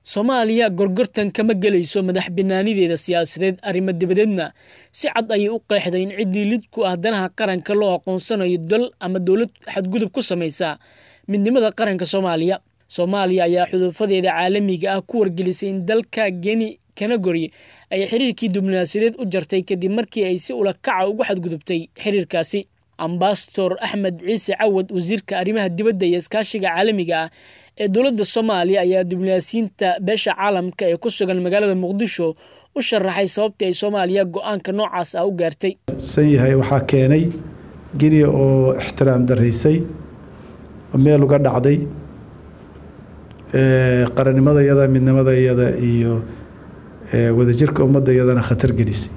soomaaliya gorgortan kama gelayso madax banaanideeda siyaasadeed arrimo dabadeedna si cad ayay u qeexday in ciddii lid ku ah danaha qaranka loo aqoonsanayo dal ama dowlad xadgudub ku samaysa midnimada qaranka soomaaliya soomaaliya ayaa xuduufadeeda caalamiga ah ku wargelisay in dalka geni kanagori ay xiriirkii diblomaasiyadeed u jartay kadib markii ay si ula kaca ugu xadgudubtay xiriirkaasi ambasador axmed ciise cawad wasiirka arrimaha dibadda iyo iskaashiga caalamiga ah ee dowladda soomaaliya ayaa diblomaasiyiinta beesha caalamka ee ku sugan magaalada muqdisho u sharaxay sababtii ay soomaaliya go-aanka noocaas ah u gaartay san yahay waxaa keenay geniya oo ixtiraam daraysay oo meel uga dhacday qarannimada iyada midnimada iyada iyo wadajirka ummadda iyadana khatar gelisay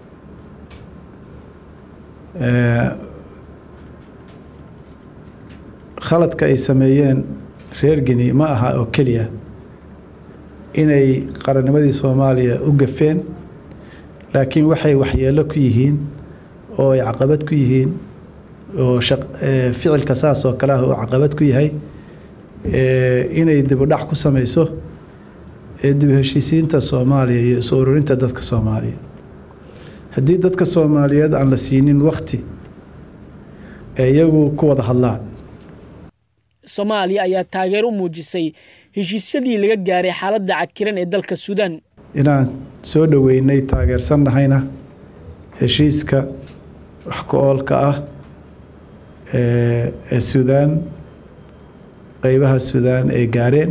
khaladka ay sameeyeen reer geni ma aha oo keliya inay qarannimadii soomaaliya u gafeen laakiin waxay waxyeelo ku yihiin oo ay caqabad ku yihiin oo ficilka saas oo kale ah uu caqabad ku yahay inay dibudhac ku sameyso dib heshiisiinta soomaaliya iyo isu ururinta dadka soomaaliya haddii dadka soomaaliyeed aan la siinin wakti ee iyagu ku wada hadlaan soomaaliya ayaa taageero u muujisay heshiisyadii laga gaaray xaaladda cakiran ee dalka suudaan inaan soo dhoweynay taageersannahayna heshiiska wax ku oolka ah ee suudaan qeybaha suudaan ay gaareen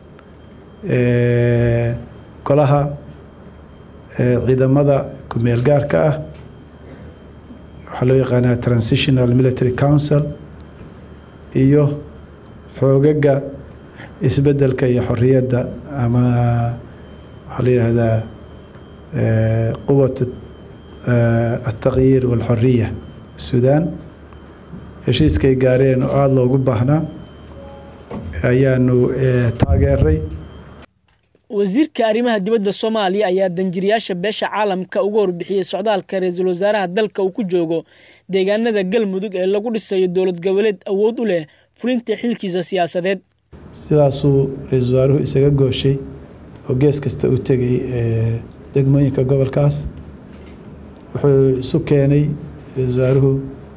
golaha ciidamada ku-meel gaarka ah waxaa loo yaqaanaa transitional military council iyo xoogaga isbeddelka iyo xorriyadda ama waxaa la yidhaahdaa quwat altaqyiir walxoriya suudaan heshiiskay gaareen oo aada loogu baahnaa ayaanu taageeray wasiirka arrimaha dibadda soomaaliya ayaa danjiriyaasha beesha caalamka uga warbixiyey socdaalka ra-iisul wasaaraha dalka uu ku joogo deegaanada galmudug ee lagu dhisayo dowlad goboleed awood u leh fulinta xilkiisa siyaasadeed sidaasuu ra-iisul wasaaruhu isaga gooshay oo gees kasta u tegay degmooyinka gobolkaas wuxuu isu keenay ra-iisul wasaaruhu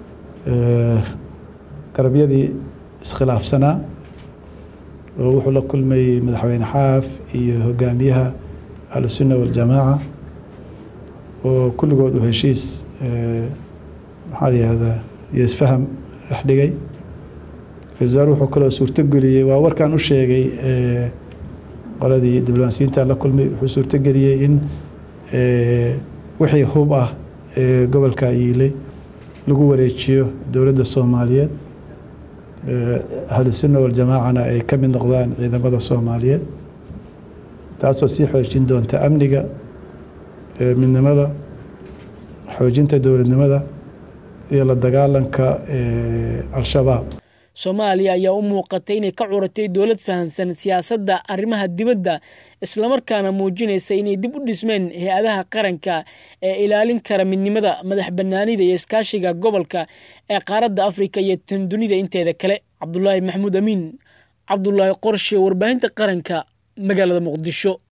garabyadii iskhilaafsanaa oo wuxuu la kulmayey madaxweyne xaaf iyo hogaamiyaha ahlusunna waljamaaca oo kulligood uu heshiis maxaa la yihahdaa iyo isfaham dhex dhigay ra-isul wasaar wuxuu kaloo suurtogeliyey waa warkaan u sheegay qoladii diblomaasiyiinta la kulmay wuxuu suurtogeliyey in wixii hub ah ee gobolka yiilay lagu wareejiyo dowladda soomaaliyeed ahlusunna waljamaacana ay ka mid noqdaan ciidamada soomaaliyeed taasoo sii xoojin doonta amniga midnimada xoojinta dowladnimada iyo la dagaalanka al-shabaab soomaaliya ayaa u muuqatay inay ka curatay dowlad fahamsan siyaasadda arrimaha dibadda islamarkaana muujinaysa inay dib u dhismeen hay-adaha qaranka ee ilaalin kara midnimada madax banaanida iyo iskaashiga gobolka ee qaaradda afrika iyo tan dunida inteeda kale cabdulaahi maxamuud amiin cabdulaahi qorshe warbaahinta qaranka magaalada muqdisho